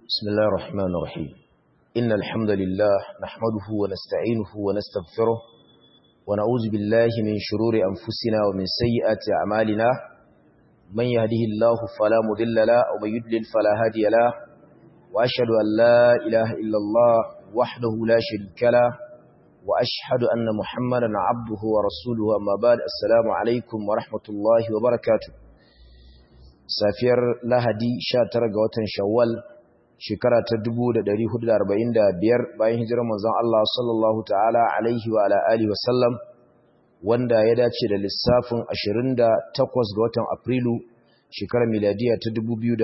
بسم الله الرحمن الرحيم إن الحمد لله نحمده ونستعينه ونستغفره ونعوذ بالله من شرور أنفسنا ومن سيئات أعمالنا من يهده الله فلا مضل له ومن يضلل فلا هادي له وأشهد أن لا إله إلا الله وحده لا شريك له وأشهد أن محمدا عبده ورسوله أما بعد السلام عليكم ورحمة الله وبركاته safiyar lahadi 19 ga watan shawwal shekara ta 1445 bayan hijirar manzon Allah sallallahu ta'ala alaihi wa ala alihi wasallam wanda ya dace da lissafin 28 ga watan afrilu shekarar miladiya ta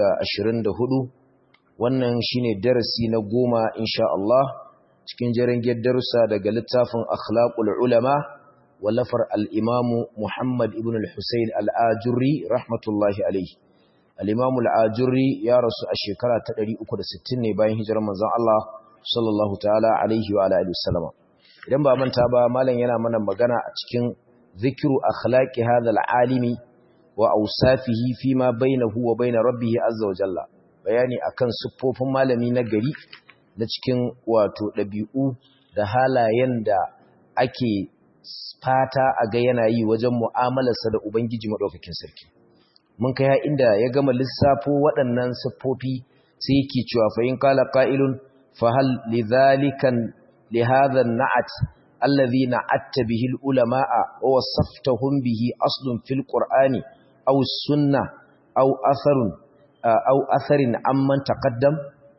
2024 wannan shine darasi na goma insha Allah cikin jarangiyar darussa daga littafin akhlaqul ulama wallafar al-imamu Muhammad ibn al-Husayn al-Ajurri rahmatullahi alaihi al-Imam al-Ajurri ya rasu a shekara ta 360 ne bayan hijirar manzon Allah sallallahu ta'ala alaihi wa alihi wasallama idan ba manta ba malam yana mana magana a cikin zikru akhlaqi hadha al-alimi wa awsafihi fima bainahu wa bain rabbih azza wa jalla bayani akan siffofin malami na gari na cikin wato dabi'u da halayen da ake fata a ga yana yi wajen mu'amalarsa da ubangiji madaukakin sarki mun kai ha inda ya gama lissafo waɗannan siffofi sai yake cewa fa in qala qa'ilun fa hal lidhalikan li hadha an-na'at alladhi na'atta bihi al-ulama'a wa wasaftahum bihi aslun fil qur'ani aw sunnah aw atharun aw atharin amman taqaddam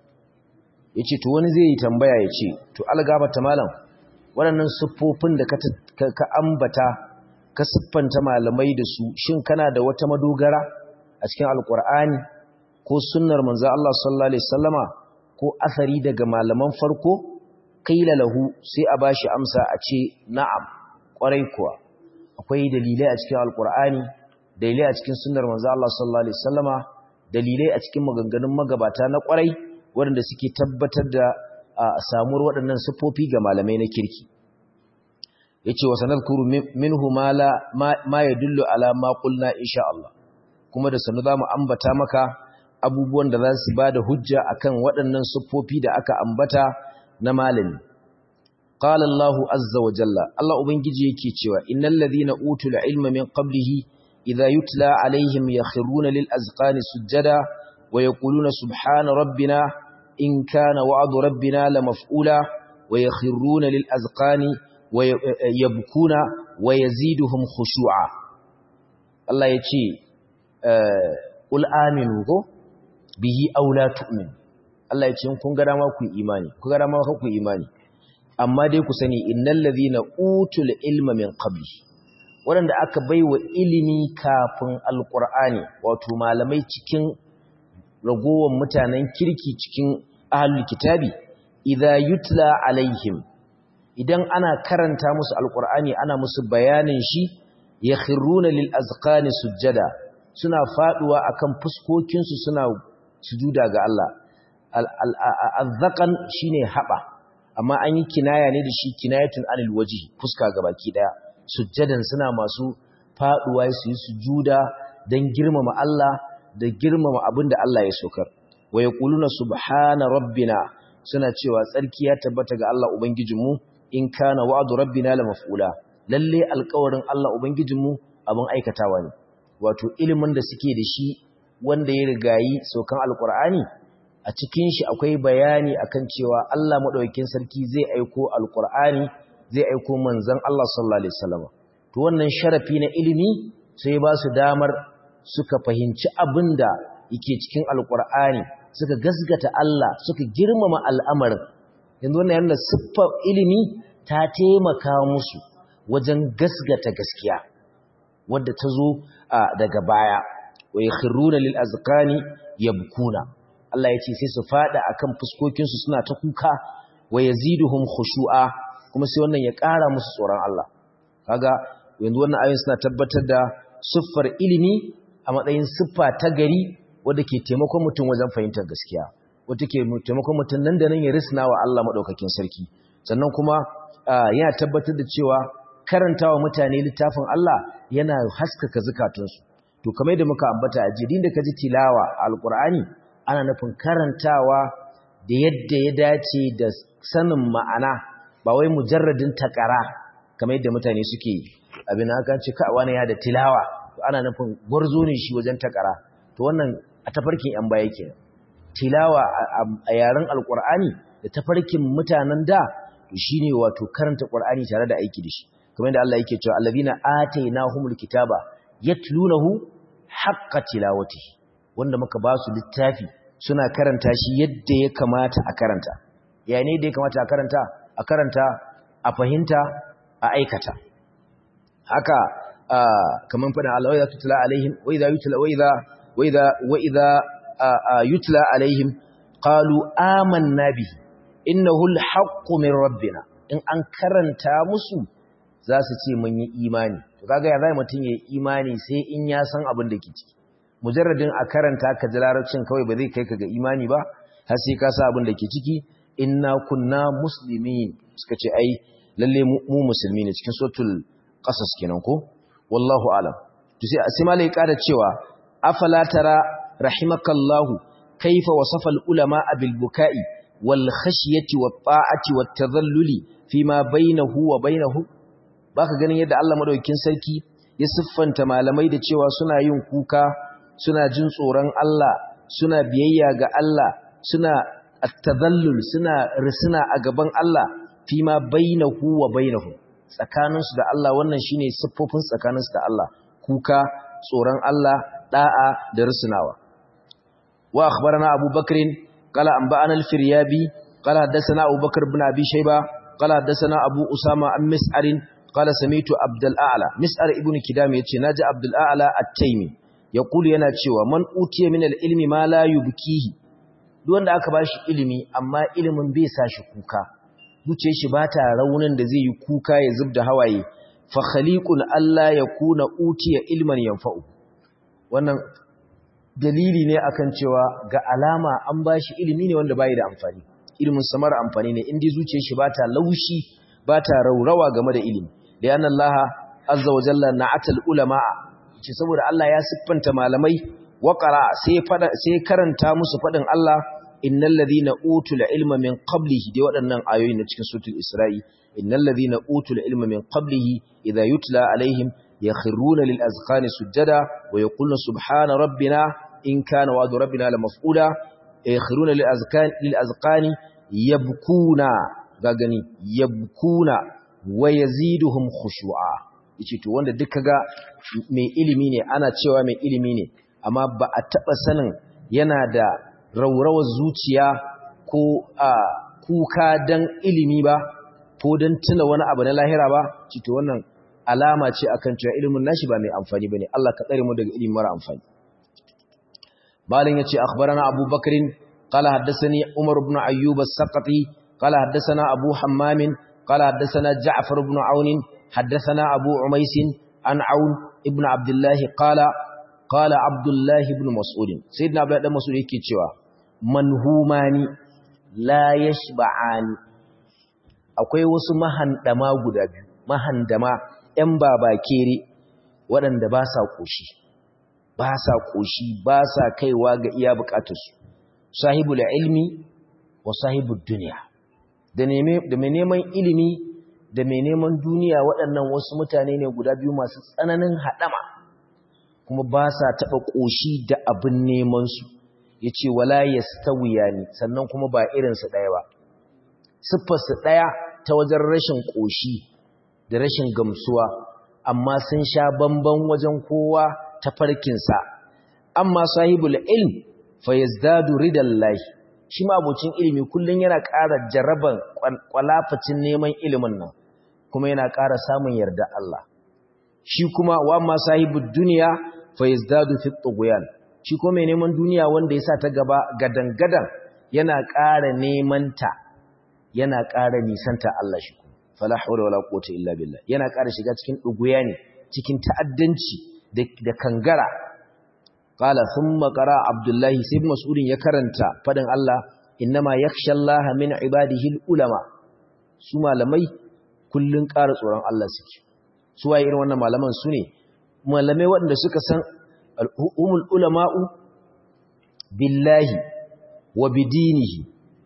yace to wani zai yi tambaya yace to algaba ta malam waɗannan siffofin da ka ambata ka siffanta malamai da su shin kana da wata madogara a cikin alkur'ani ko sunnar manzo Allah sallallahu alaihi wasallama ko asari daga malaman farko qila lahu sai a bashi amsa a ce na'am kwarai kuwa akwai dalilai a cikin alkur'ani dalilai a cikin sunnar manzo Allah sallallahu alaihi wasallama dalilai a cikin maganganun magabata na kwarai waɗanda suke tabbatar da samuwar waɗannan siffofi ga malamai na kirki yace wa sanadkuru minhu ma la ma yadullu ala ma qulna insha Allah kuma da sanu zamu ambata maka abubuwan da za su bada hujja akan waɗannan siffofi da aka ambata na malami qala Allahu azza wa jalla Allah ubangiji yake cewa innal ladhina utul ilma min qablihi idha yutla alaihim yakhruna lil azqani sujada wa yaquluna subhana rabbina in kana wa'du rabbina lamaf'ula wa yakhruna lil azqani yabkuna wa yaziduhum khushu'a Allah ya ce ul aminu ko bihi aw la tu'min Allah ya ce kun ga dama ku imani ku ga dama ku imani amma dai ku sani innal ladhina utul ilma min qabli wanda aka baiwa ilimi kafin alqur'ani wato malamai cikin ragowar mutanen kirki cikin ahlul kitabi idza yutla alaihim idan ana karanta musu alkur'ani ana musu bayanin shi ya khiruna lil azqani sujjada suna faduwa akan fuskokinsu suna sujuda ga Allah al-azqan shine haba amma an yi kinaya ne da shi kinayatun anil waji fuska gabaki daya sujjadan suna masu faduwa su yi sujuda dan girmama Allah da girmama abinda Allah ya sokar wa yaquluna subhana rabbina suna cewa tsarki ya tabbata ga Allah ubangijinmu in kana wa'du rabbina la maf'ula lalle alƙawarin Allah ubangijinmu abin aikatawa ne wato ilimin da suke da shi wanda ya rigayi saukan alqur'ani a cikin shi akwai bayani akan cewa Allah madaukakin sarki zai aiko alqur'ani zai aiko manzon Allah sallallahu alaihi wasallam to wannan sharafi na ilimi sai ba su damar suka fahimci abinda yake cikin alqur'ani suka gasgata Allah suka girmama al'amarin yanzu wannan yana siffar ilimi ta taimaka musu wajen gasgata gaskiya wadda ta zo daga baya wa yakhruna lil azqani yabkuna Allah ya ce sai su fada akan fuskokin su suna ta kuka wa yaziduhum khushu'a kuma sai wannan ya ƙara musu tsoron Allah kaga yanzu wannan ayoyin suna tabbatar da siffar ilimi a matsayin siffa ta gari wadda ke taimakon mutum wajen fahimtar gaskiya wata ke taimakon mutum nan da nan ya risna wa Allah maɗaukakin sarki sannan kuma yana tabbatar da cewa karantawa mutane littafin Allah yana haskaka zukatunsu to kamar da muka ambata a jirin da ka ji tilawa alƙur'ani ana nufin karantawa da yadda ya dace da sanin ma'ana ba wai mujarradin takara kamar yadda mutane suke abin haka ce ka wani ya da tilawa to ana nufin gwarzo ne shi wajen takara to wannan a tafarkin yan baya kenan tilawa a yaren alkur'ani da tafarkin mutanen da to shine wato karanta qur'ani tare da aiki da shi kamar yadda Allah yake cewa allazina atainahumul kitaba yatlunahu haqqa tilawatihi wanda muka ba su littafi suna karanta shi yadda ya kamata a karanta ya ne da ya kamata a karanta a karanta a fahimta a aikata haka kamar fadin Allah wa idza tutla alaihim wa idza yutla wa idza wa idza wa idza yutla alaihim qalu amanna bihi innahu alhaqqu min rabbina in an karanta musu za su ce mun yi imani to kaga ya zai mutun yayi imani sai in ya san abin da ke ciki mujarradin a karanta ka ji larabcin kawai ba zai kai ka ga imani ba har sai ka sa abin da ke ciki inna kunna muslimin suka ce ai lalle mu musulmi ne cikin suratul qasas kenan ko wallahu alam to sai sai malai kada cewa afala tara rahimakallahu kaifa wasafa al ulama bil buka'i wal khashyati wat ta'ati wat tadhalluli fima bainahu wa bainahu baka ganin yadda Allah madaukakin sarki ya siffanta malamai da cewa suna yin kuka suna jin tsoron Allah suna biyayya ga Allah suna at-tadhallul suna risina a gaban Allah fima bainahu wa bainahu tsakaninsu da Allah wannan shine siffofin tsakaninsu da Allah kuka tsoron Allah da'a da risinawa wa akhbarana Abu Bakr qala anba'ana al-Firyabi qala hadathana Abu Bakr ibn Abi Shayba qala hadathana Abu Usama an Mis'ar qala sami'tu Abdul A'la Mis'ar ibn Kidam yace naji Abdul A'la at-Taymi yaqulu yana cewa man utiya min al-ilmi ma la yubkihi duk wanda aka bashi ilimi amma ilimin bai sa shi kuka zuce shi ba ta raunin da zai yi kuka ya zub da hawaye fa khaliqun Allah ya kuna utiya ilman yanfa'u wannan dalili ne akan cewa ga alama an bashi ilimi ne wanda bai da amfani ilimin samar amfani ne indai zuciyar shi ba ta laushi ba ta raurawa game da ilimi da yana Allah azza wa jalla na'atal ulama ce saboda Allah ya siffanta malamai waqara sai fada sai karanta musu fadin Allah innal ladhina utul ilma min qablihi dai waɗannan ayoyi na cikin suratul isra'i innal ladhina utul ilma min qablihi idha yutla alaihim yakhruna lil azqani sujada wa yaquluna subhana rabbina in kana wa'du rabbina la maf'ula yakhruna lil azqani lil azqani yabkuna gagani yabkuna wa yaziduhum khushu'a yace to wanda duk kaga mai ilimi ne ana cewa mai ilimi ne amma ba a taba sanin yana da raurawar zuciya ko a kuka dan ilimi ba ko dan tuna wani abu na lahira ba cito wannan alama ce akan cewa ilimin nashi ba mai amfani bane Allah ka tsare mu daga ilimi mara amfani malin yace akhbarana Abu Bakrin qala haddathani Umar ibn Ayyub as-Saqati qala haddathana Abu Hammam qala haddathana Ja'far ibn Aun haddathana Abu Umais an Aun ibn Abdullah qala qala Abdullah ibn Mas'ud sayyidina Abdullah ibn Mas'ud yake cewa manhumani la yashba'ani akwai wasu mahandama guda biyu mahandama ƴan babakere waɗanda ba sa koshi ba sa koshi ba sa kaiwa ga iya bukatarsu sahibul ilmi wa sahibud dunya da da mai neman ilimi da mai neman duniya waɗannan wasu mutane ne guda biyu masu tsananin haɗama kuma ba sa taɓa ƙoshi da abin nemansu ya ce wala ya stawiya ne sannan kuma ba irinsu ɗaya ba siffarsu ɗaya ta wajen rashin ƙoshi da rashin gamsuwa amma sun sha bamban wajen kowa ta farkinsa amma sahibul ilm fa yazdadu ridallahi shi ma abocin ilimi kullum yana ƙara jaraban kwalafacin neman ilimin nan kuma yana ƙara samun yarda Allah shi kuma wa amma sahibud duniya fa yazdadu fi tughyan shi ko mai neman duniya wanda ya sa ta gaba gadan-gadan yana ƙara neman ta yana ƙara nisanta Allah shi kuma fala hawla wala quwwata illa billah yana ƙara shiga cikin duguya ne cikin ta'addanci da kangara qala thumma qara abdullahi sai mas'udin ya karanta fadin Allah innama yakhsha Allah min ibadihi ulama su malamai kullun ƙara tsoron Allah suke su waye irin wannan malaman su ne malamai waɗanda suka san humul ulama'u billahi wa bidinihi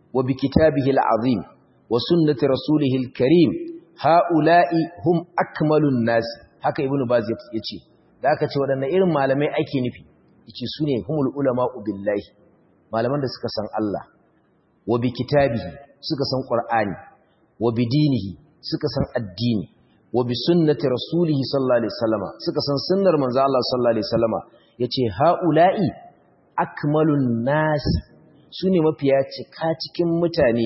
wa bi kitabihi al-azim wa sunnati rasulihi al-karim haula'i hum akmalun nas haka ibnu baz yace da aka ce wadannan irin malamai ake nufi yace sune humul ulama billahi malaman da suka san Allah wa bi kitabihi suka san qur'ani wa bi dinihi suka san addini wa bi sunnati rasulihi sallallahu alaihi wasallama suka san sunnar manzo Allah sallallahu alaihi wasallama yace haula'i akmalun nas sune mafiya cika cikin mutane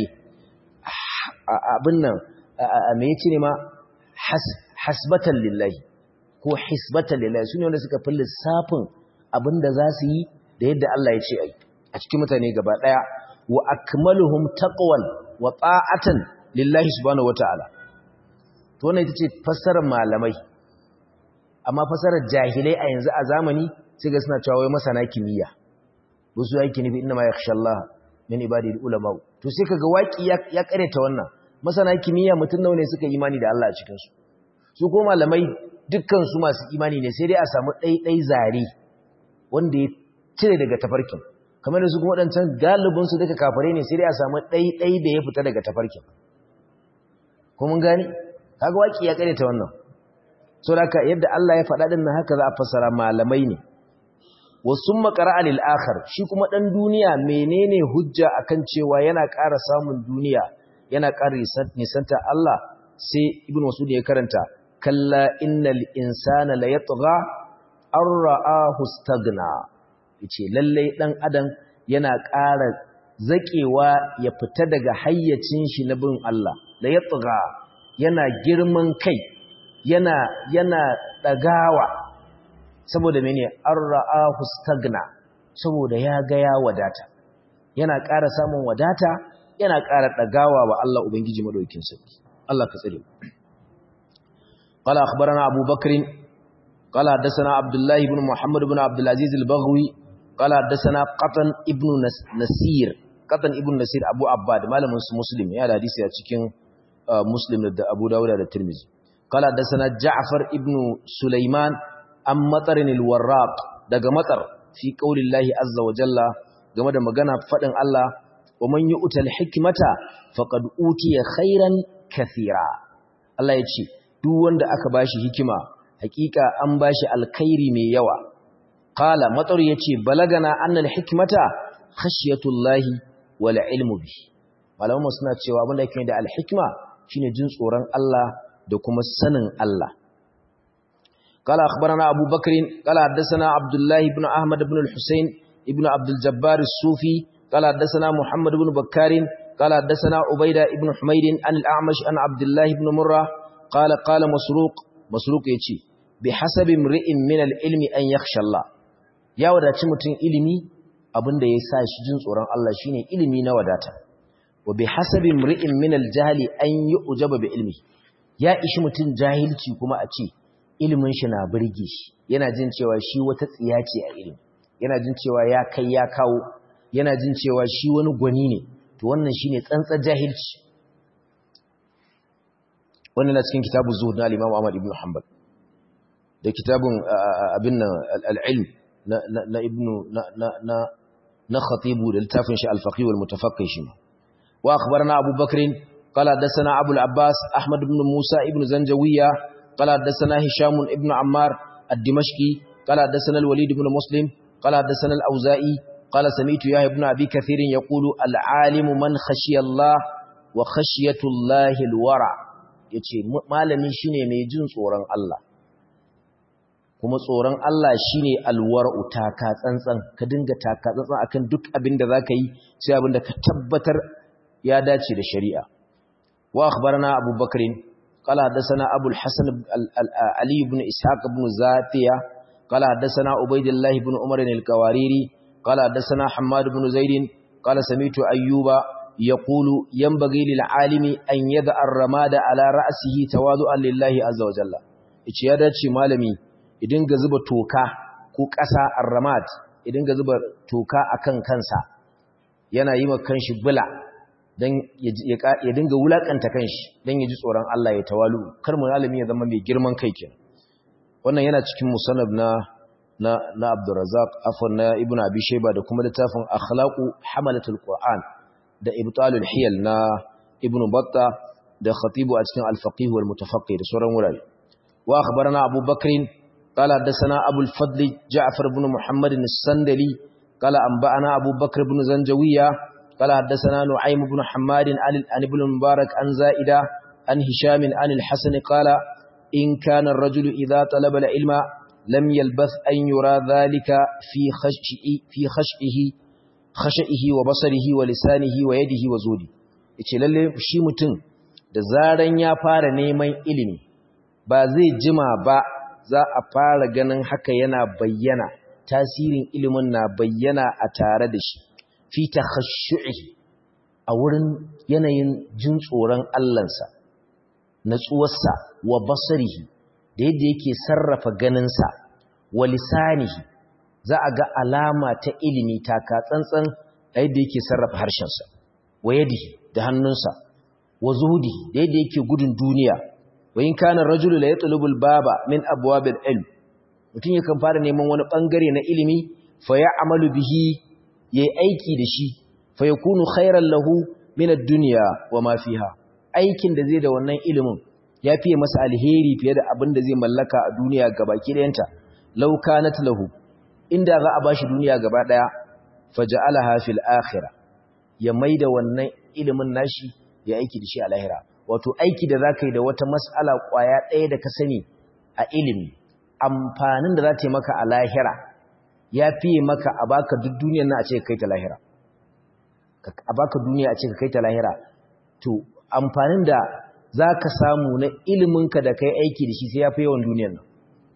abin nan me yace ne ma hasbatan lillahi ko hisbatan lillahi sune wanda suka fi lissafin abinda za su yi da yadda Allah ya ce ai a cikin mutane gaba daya wa akmaluhum taqwan wa ta'atan lillahi subhanahu wataala to wannan ita ce fassarar malamai amma fassarar jahilai a yanzu a zamani sai ga suna cewa wai masana kimiyya wasu yake nufi inna ma yakhsha Allah min ibadil ulama to sai kaga waki ya, ya kareta wannan masana kimiyya mutun nawa ne suka imani da Allah a cikin su su ko malamai dukkan su masu imani ne sai dai a samu ɗaiɗai zare wanda ya cire daga tafarkin kamar da su kuma waɗancan galibin su duka kafare ne sai dai a samu ɗaiɗai da ya fita daga tafarkin ko mun gani kaga waki ya kareta wannan so da yadda Allah ya faɗa din nan haka za a fassara malamai ne wasun makara lil akhar shi kuma dan duniya menene hujja akan cewa yana ƙara samun duniya yana ƙara nisanta Allah sai ibnu masud ya karanta kalla innal insana la yatgha an ra'ahu staghna yace lalle dan adam yana ƙara zakewa ya fita daga hayyacin shi na bin Allah la yatgha yana girman kai yana yana dagawa saboda mene an ra'ahu stagna saboda ya ga ya wadata yana ƙara samun wadata yana ƙara dagawa wa Allah ubangiji madaukakin sarki Allah ka tsare qala akhbarana abu bakr qala hadathana abdullah ibn muhammad ibn abdul aziz al-baghwi qala hadathana qatan ibn nasir qatan ibn nasir abu abbad malamin su muslim ya da hadisi a cikin muslim da abu dawud da tirmidhi qala hadathana ja'far ibn sulaiman an matsarin alwarraq daga matsar fi qaulillahi azza wa jalla game da magana fadin Allah wa man yu'tal hikmata faqad utiya khairan kathira Allah ya ce duk wanda aka bashi hikima hakika an bashi alkhairi mai yawa qala matsar yace balagana annal hikmata khashyatullahi wal ilmu bi malamu suna cewa abin da yake da alhikma shine jin tsoron Allah da kuma sanin Allah قال أخبرنا أبو بكر قال حدثنا عبد الله بن أحمد بن الحسين ابن عبد الجبار الصوفي قال حدثنا محمد بن بكار قال حدثنا عبيدة بن حميد عن الأعمش عن عبد الله بن مرة قال قال مسروق مسروق يتي بحسب امرئ من العلم أن يخشى الله يا وداتي متين ilimi abinda ya sa shi jin tsoron Allah shine ilimi na wadata wa bihasabi imri'in min al-jahli an yu'jaba bi ilmi ya ishi mutun jahilci kuma a ce ilimin shi na birge shi yana jin cewa shi wata tsiya ce a ilimi yana jin cewa ya kai ya kawo yana jin cewa shi wani gwani ne to wannan shine tsantsar jahilci wannan na cikin kitabu zuhud na al-Imam Ahmad ibn Hanbal da kitabun abin nan al-ilm na na ibn na na na na khatibu da littafin shi al-faqih wal mutafaqqih shi wa akhbarana Abu Bakr قال حدثنا أبو العباس أحمد بن موسى ابن زنجوية قال حدثنا هشام ابن عمار الدمشقي قال حدثنا الوليد بن مسلم قال حدثنا الأوزائي قال سمعت يحيى بن أبي كثير يقول العالم من خشي الله وخشية الله الورع yace malami shine mai jin tsoron Allah kuma tsoron Allah shine alwar'u taka tsantsan ka dinga taka tsantsan akan duk abin da zaka yi sai abin da ka tabbatar ya dace da shari'a wa akhbarana Abu Bakrin قال حدثنا أبو الحسن علي بن إسحاق بن زاتية قال حدثنا عبيد الله بن عمر الكواريري قال حدثنا حماد بن زيد قال سمعت أيوب يقول ينبغي للعالم أن يدع الرماد على رأسه تواضعا لله عز وجل ice ya dace malami idan ga zuba toka ko ƙasa arramad idan ga zuba toka akan kansa yana yi ma kanshi bula don ya dinga wulakanta kanshi don ya ji tsoron Allah ya tawalu kar mu malami ya zama mai girman kai kenan wannan yana cikin musannab na na na Abdurrazzaq afwan na Ibn Abi Shayba da kuma littafin Akhlaqu Hamalatul Qur'an da ibtalul hiyal na ibnu batta da khatibu a cikin al-faqih wal mutafaqqih da sauran wurare wa akhbarana abu bakrin qala hadathana abu al-fadl ja'far ibn muhammad as-sandali qala anba'ana abu bakr ibn zanjawiya qala hadathana nu'aym ibn hammad an ibn mubarak an za'ida an hisham an al-hasan qala in kana ar-rajulu idha talaba al-ilma lam yalbath an yura dhalika fi khash'i fi khash'ihi khashihi wa basarihi wa lisanihi wa yadihi wa zudi yace lalle shi mutum da zaran ya fara neman ilimi ba zai jima ba za a fara ganin haka yana bayyana tasirin ilimin na bayyana a tare da shi fi takhashshu'ihi a wurin yanayin jin tsoron Allahnsa natsuwarsa wa basarihi da yadda yake sarrafa ganinsa wa lisanihi za a ga alama ta ilimi taka tsantsan a yadda yake sarrafa harshensa wa yadihi da hannunsa wa zuhudihi da yadda yake gudun duniya wa in kana rajulu la yatlubu al-baba min abwabil ilm mutum yakan fara neman wani bangare na ilimi fa ya'malu bihi yayi aiki da shi fa yakunu khairan lahu min ad-dunya wa ma fiha aikin da zai da wannan ilimin ya fiye masa alheri fiye da abin da zai mallaka a duniya gabaki ɗayanta law kanat lahu inda za a bashi duniya gaba daya faja'alaha fil akhirah ya maida wannan ilimin nashi ya aiki da shi a lahira wato aiki da zaka yi da wata mas'ala kwaya daya da ka sani a ilimi amfanin da za ta yi maka a lahira ya fiye maka a baka duk duniyar nan a ce kai ta lahira a baka duniya a ce kai ta lahira to amfanin da zaka samu na iliminka da kai aiki da shi sai ya fi yawan duniyar nan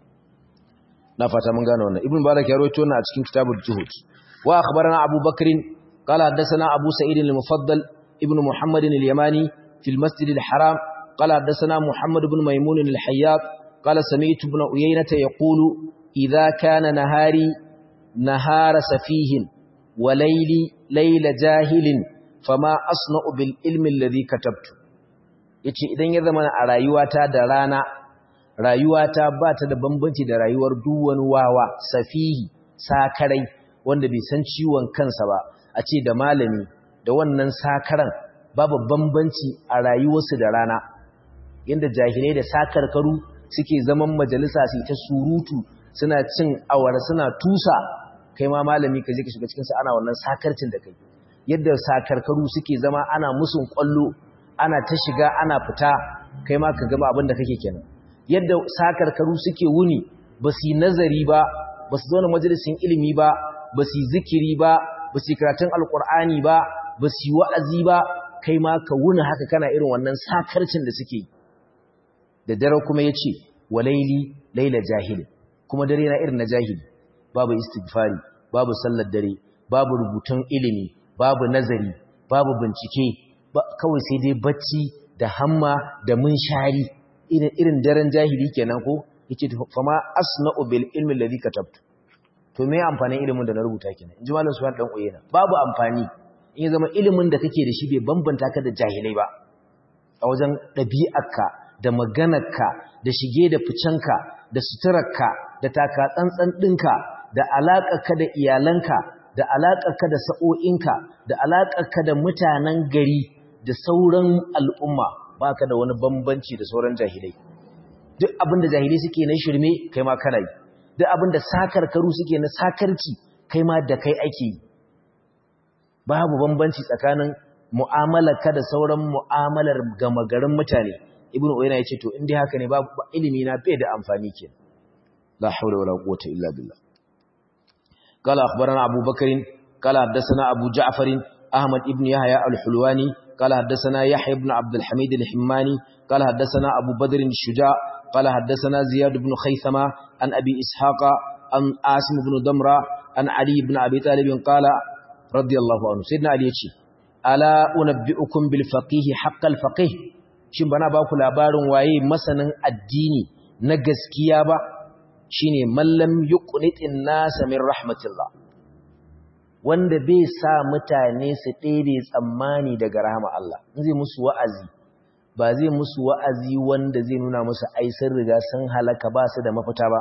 na fata mun gane wannan ibn barak ya rawaito wannan a cikin kitabul juhud wa akhbarana abu bakr qala hadathana abu sa'id al-mufaddal ibn muhammad al-yamani fi al-masjid al-haram qala hadathana muhammad ibn maymun al-hayyat qala sami'tu ibn uyaynah yaqulu idha kana nahari nahara safihin wa layli layla jahilin fama asna'u bil ilmi alladhi katabtu yace idan ya zama a rayuwata da rana rayuwata ba ta da bambanci da rayuwar duwan wawa safihi sakarai wanda bai san ciwon kansa ba a ce da malami da wannan sakaran babu bambanci a rayuwarsu da rana yadda jahilai da sakarkaru suke zaman majalisa su ta surutu suna cin awara suna tusa kai ma malami ka je ka shiga cikinsa ana wannan sakarcin da kai yadda sakarkaru suke zama ana musun kwallo ana ta shiga ana fita kai ma ka gaba abin da kake kenan yadda sakarkaru suke wuni ba su yi nazari ba ba su zauna majalisin ilimi ba ba su yi zikiri ba ba su yi karatun alkur'ani ba ba su yi wa'azi ba kai ma ka wuni haka kana irin wannan sakarcin da suke da dare kuma ya ce wa laili laila jahili kuma dare na irin na jahili babu istighfari babu sallar dare babu rubutun ilimi babu nazari babu bincike kawai sai dai bacci da hamma da munshari irin irin daren jahili kenan ko yace fama asna'u bil ilmi alladhi katabtu to me amfanin ilimin da na rubuta kenan inji malam suwan dan uyena babu amfani in ya zama ilimin da kake da shi bai bambanta ka da jahilai ba a wajen ɗabi'arka da maganarka da shige da ficenka da suturarka da taka tsantsan ɗinka da alaƙarka da iyalanka da alaƙarka da sa'o'inka da alaƙarka da mutanen gari da sauran al'umma ba ka da wani bambanci da sauran jahilai duk abin da jahilai suke na shirme kai ma kana yi duk abin da sakarkaru suke na sakarci kai ma da kai ake yi babu bambanci tsakanin mu'amalarka da sauran mu'amalar gama garin mutane ibnu uyayna yace to indai haka ne babu ilimi na bai da amfani ke la hawla wala quwwata illa billah qala akhbarana abu bakr qala hadathana abu ja'far ahmad ibn yahya al-hulwani qala hadathana yahya ibn abd al-hamid al-himmani qala hadathana abu badr al-shuja qala hadathana ziyad ibn khaythama an abi ishaqa an asim ibn damra an ali ibn abi talib qala radiyallahu anhu sayyidina ali yace ala unabbiukum bil faqih haqqal faqih shin bana ba ku labarin waye masanin addini na gaskiya ba shine mallam yuqnitin nas min rahmatillah wanda bai sa mutane su ɗebe tsammani daga rahama Allah in zai musu wa'azi ba zai musu wa'azi wanda zai nuna musu ai sun riga sun halaka ba su da mafita ba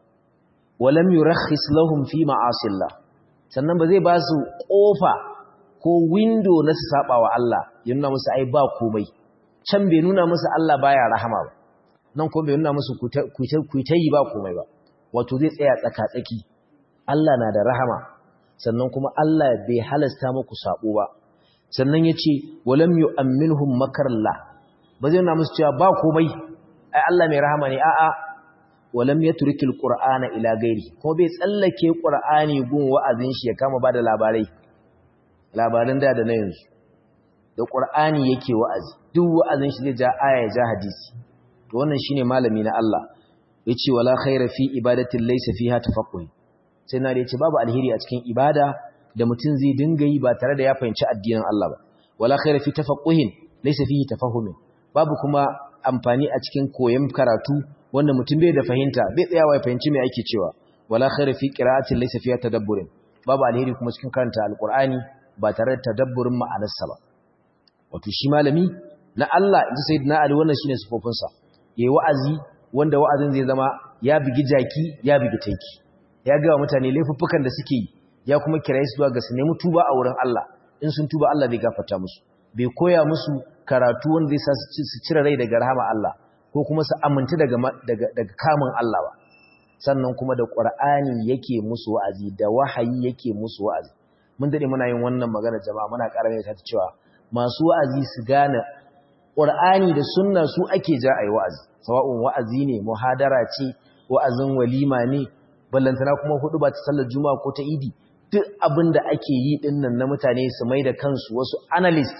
walam yurakhis lahum fi ma'asillah sannan ba zai ba su kofa ko window na su saba wa Allah ya nuna musu ai ba komai can bai nuna musu Allah baya rahama ba nan kuma bai nuna musu ku ta yi ba komai ba wato zai tsaya tsaka-tsaki Allah na da rahama sannan kuma Allah bai halasta muku sabo ba sannan ya ce walam yu'amminhum makarallah ba zai nuna musu cewa ba komai ai Allah mai rahama ne a'a walam yatrikil qur'ana ila gairi kuma bai tsallake qur'ani gun wa'azin shi ya kama bada labarai labarin da da na yanzu da qur'ani yake wa'azi duk wa'azin shi zai ja aya ja hadisi to wannan shine malami na Allah yace wala khaira fi ibadatin laysa fiha tafaqquh sai na da yace babu alheri a cikin ibada da mutum zai dinga yi ba tare da ya fahimci addinin Allah ba wala khaira fi tafaqquhin laysa fihi tafahumin babu kuma amfani a cikin koyon karatu wanda mutum bai da fahimta bai tsayawa ya fahimci me ake cewa wala khaira fi qira'atin laysa fiha tadabburin babu alheri kuma cikin karanta alqur'ani ba tare da tadabburin ma'anarsa ba wato shi malami na Allah inji sayyidina Ali wannan shine sifofin sa yayi wa'azi wanda wa'azin zai zama ya bigi jaki ya bigi tanki ya ga mutane laifuffukan da suke yi ya kuma kiraye su zuwa ga su nemi tuba a wurin Allah in sun tuba Allah zai gafarta musu bai koya musu karatu wanda zai sa su cire rai daga rahama Allah ko kuma su aminta daga daga kamun Allah ba sannan kuma da Qur'ani yake musu wa'azi da wahayi yake musu wa'azi mun dade muna yin wannan magana jama'a muna ƙara ta cewa masu wa'azi su gane Qur'ani da sunna su ake ja ayi wa'azi sawa'un wa'azi ne muhadara ce wa'azin walima ne ballantana kuma hudu ba ta sallar juma'a ko ta idi duk abin da ake yi din nan na mutane su mai da kansu wasu analyst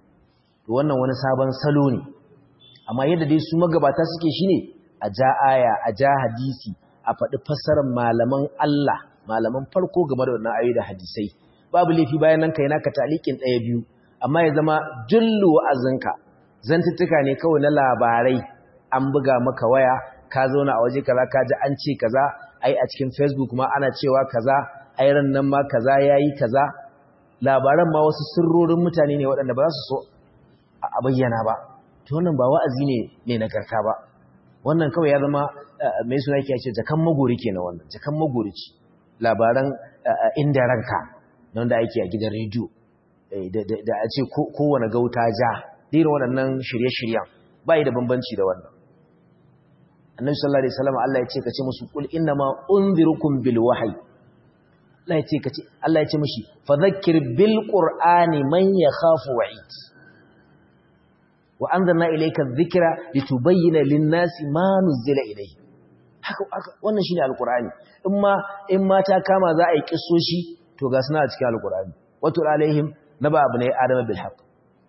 to wannan wani sabon salo ne amma yadda dai su magabata suke shine a ja aya a ja hadisi a faɗi fassarar malaman Allah malaman farko game da wannan ayoyi da hadisai babu laifi bayan nan kai naka talikin ɗaya biyu amma ya zama jullu wa'azinka zantuttuka ne kawai na labarai an buga maka waya ka zauna a waje kaza ka ji an ce kaza ai a cikin facebook ma ana cewa kaza ai ran nan ma kaza yayi kaza labaran ma wasu sirrorin mutane ne waɗanda ba za su so a bayyana ba to wannan ba wa'azi ne mai nagarta ba wannan kawai ya zama mai suna yake ce jakan magori kenan wannan jakan magori ce labaran inda ranka nan da ake a gidan rediyo da a ce kowane gauta ja irin waɗannan shirye-shiryen ba da bambanci da wannan annabi sallallahu alaihi wasallam Allah ya ce kace musu kul inna ma unzirukum bil wahyi Allah ya ce kace Allah ya ce mishi fadhakkir bil qur'ani man yakhafu wa'id wa anzalna ilayka dhikra litubayyana lin-nasi ma nuzila ilayhi haka wannan shine alqur'ani in ma in ma ta kama za a yi kissoshi to ga suna a cikin alqur'ani watul alaihim naba abnai adam bil haqq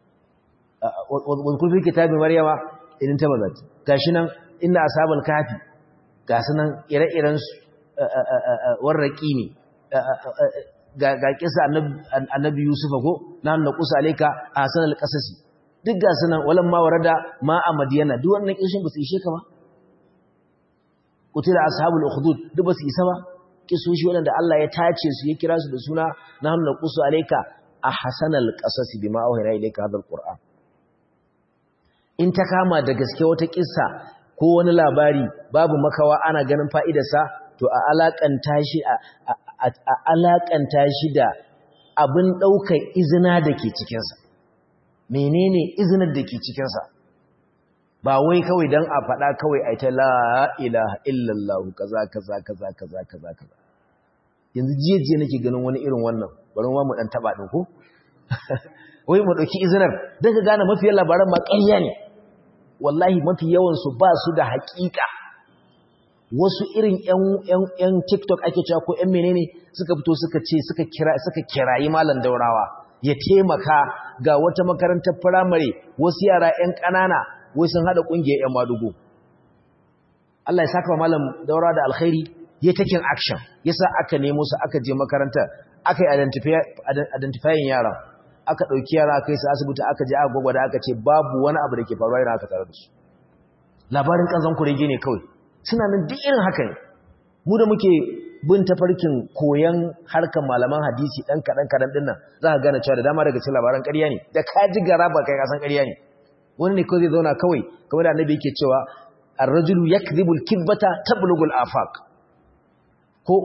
wa kullu kitabi maryama idan tabazat gashi nan inna ashabal kafi ga sunan ire-iren su warraki ne ga kisa annabi yusufa ko na na kusa alaika hasan al-qasasi duk ga sunan walan ma warada ma a madiyana duk wannan kishin ba su ishe ka ba kutila ashabul ukhdud duk ba su isa ba kisoshi wanda Allah ya tace su ya kira su da suna na na kusa alaika a hasan al-qasasi bima awhayna ilayka hadha al-qur'an in ta kama da gaske wata kissa ko wani labari babu makawa ana ganin fa'idarsa to a alakanta shi a alakanta shi da abin ɗaukar izina da ke cikinsa menene izinar da ke cikinsa ba wai kawai don a faɗa kawai a ta la'ilaha illallahu kaza kaza kaza kaza kaza kaza yanzu jiye nake ganin wani irin wannan bari ma mu ɗan taɓa ɗin ko wai mu ɗauki izinar don ka gane mafiyar labaran ma ƙarya ne wallahi mafi yawansu ba su da haƙiƙa wasu irin ‘yan tiktok ake cewa ko ‘yan menene suka fito suka ce suka kirayi malam daurawa ya taimaka ga wata makarantar firamare wasu yara ‘yan ƙanana wai sun haɗa ƙungiyar ‘yan madugo Allah ya saka wa malam daurawa da alkhairi ya takin action yasa aka nemo su aka je makarantar aka yi identifying yaran aka ɗauki yara aka yi su asibiti aka je aka gwagwada aka ce babu wani abu da ke faruwa yana aka tare da su labarin ƙanzan kurege ne kawai suna nan duk irin haka ne mu da muke bin tafarkin koyan harkar malaman hadisi ɗan kaɗan kaɗan ɗin nan za ka gane cewa da dama daga cikin labaran ƙarya ne da ka ji gara ba kai kasan ƙarya ne wani ne kawai zai zauna kawai kamar da annabi yake cewa ar-rajulu yakdhibu al-kibata tablughu al-afaq ko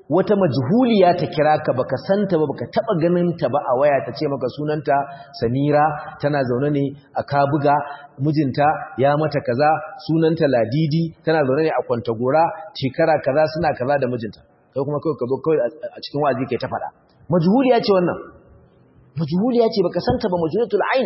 wata majhuliya ta kira ka baka santa ba baka taba ganin ta ba a waya ta ce maka sunanta Samira tana zaune ne a Kabuga mijinta ya mata kaza sunanta Ladidi tana zaune ne a Kwantagora shekara kaza suna kaza da mijinta kai kuma kai ka zo kai a cikin wazi kai ta fada majhuliya ce wannan majhuliya ce baka santa ba majhulatul ain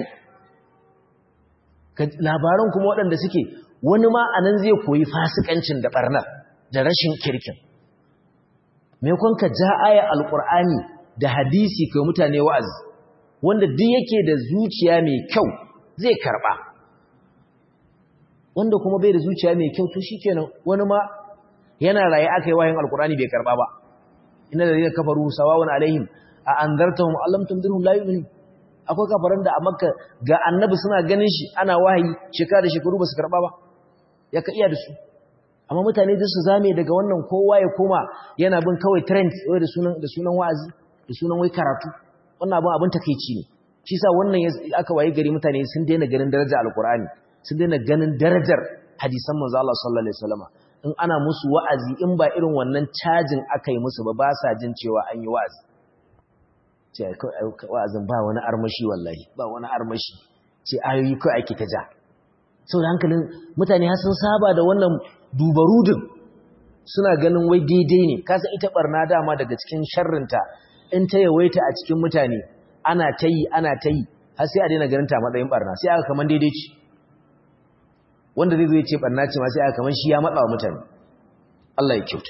labaran kuma waɗanda suke wani ma anan zai koyi fasikancin da barnar da rashin kirkin maimakon ka ja aya alkur'ani da hadisi kai mutane wa'azi wanda duk yake da zuciya mai kyau zai karba wanda kuma bai da zuciya mai kyau to shikenan wani ma yana raye aka yi wayin alkur'ani bai karba ba inna ladina kafaru sawawun alaihim a anzartahum allam tundirhum la yu'minun akwai kafaran da a makka ga annabi suna ganin shi ana wahayi shekara da shekaru ba su karba ba ya ka iya da su amma mutane duk su zame daga wannan kowa ya koma yana bin kawai trend wai da sunan da sunan wa'azi da sunan wai karatu wannan abin abin takeici ne shi yasa wannan aka waye gari mutane sun daina ganin darajar alqur'ani sun daina ganin darajar hadisan manzo Allah sallallahu alaihi wasallam in ana musu wa'azi in ba irin wannan cajin aka yi musu ba ba sa jin cewa an yi wa'azi ce wa'azin ba wani armashi wallahi ba wani armashi ce ayoyi kai ake ta ja saboda hankalin mutane har sun saba da wannan dubarudin suna ganin wai daidai ne kasa ita barna dama daga cikin sharrinta in ta yawaita a cikin mutane ana ta yi ana ta yi har sai a daina ganin ta matsayin barna sai aka kaman daidai ce wanda zai zo ya ce barna ce ma sai aka kaman shi ya matsa wa mutane Allah ya kyauta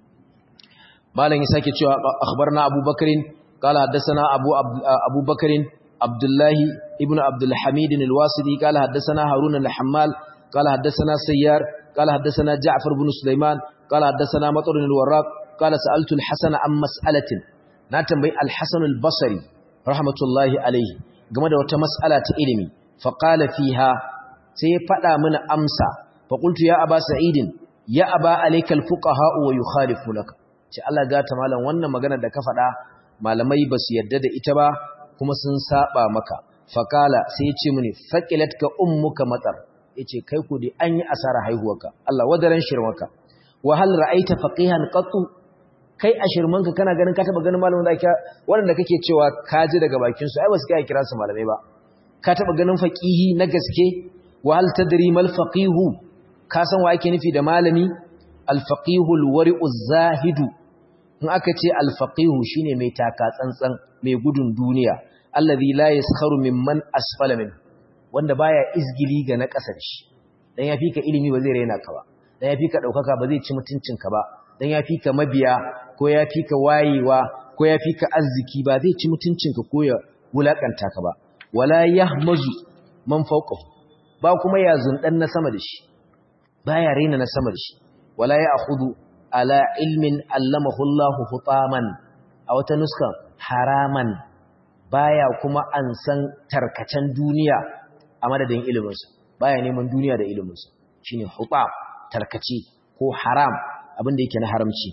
malam ya sake cewa akhbarna Abu Bakrin qala haddathana Abu Abu Bakrin Abdullah ibn Abdul Hamid al-Wasiti qala haddathana Harun al-Hammal qala haddathana Sayyar قال حدثنا جعفر بن سليمان قال حدثنا مطر الوراق قال سألت الحسن عن مسألة ناتنبي الحسن البصري رحمة الله عليه game da wata mas'ala ta ilimi faqala fiha sai ya fada mana amsa faqultu ya aba sa'idin ya aba alayka alfuqaha wa yukhalifunaka ce Allah ga ta malam wannan magana da ka fada malamai basu yadda da ita ba kuma sun saba maka faqala sai ya ce mini faqilatka ummuka matar yace kai ku dai an yi asara haihuwarka Allah wadaran shirmanka wa hal ra'aita faqihan qattu kai a shirmanka kana ganin ka taba ganin malamin da ka wanda kake cewa ka ji daga bakin su ai ba su kai kira su malamai ba ka taba ganin faqihi na gaske wa hal tadri mal faqihu ka san wa ake nufi da malami al faqihu al wari'u zahidu in aka ce al faqihu shine mai taka tsantsan mai gudun duniya allazi la yaskharu mimman asfala minhu wanda baya izgili ga na ƙasar shi dan yafi ka ilimi ba zai raina ka ba dan yafi ka daukaka ba zai ci mutuncin ka ba dan yafi ka mabiya ko yafi ka wayewa ko yafi ka arziki ba zai ci mutuncin ka ko ya wulakanta ka ba wala yahmazu man fawqahu ba kuma ya zundan na sama da shi baya raina na sama da shi wala ya'khudhu ala ilmin allamahu Allah hutaman a wata nuska haraman baya kuma an san tarkacen duniya a madadin iliminsa baya neman duniya da iliminsa shine huta tarkace ko haram abin da yake na haramci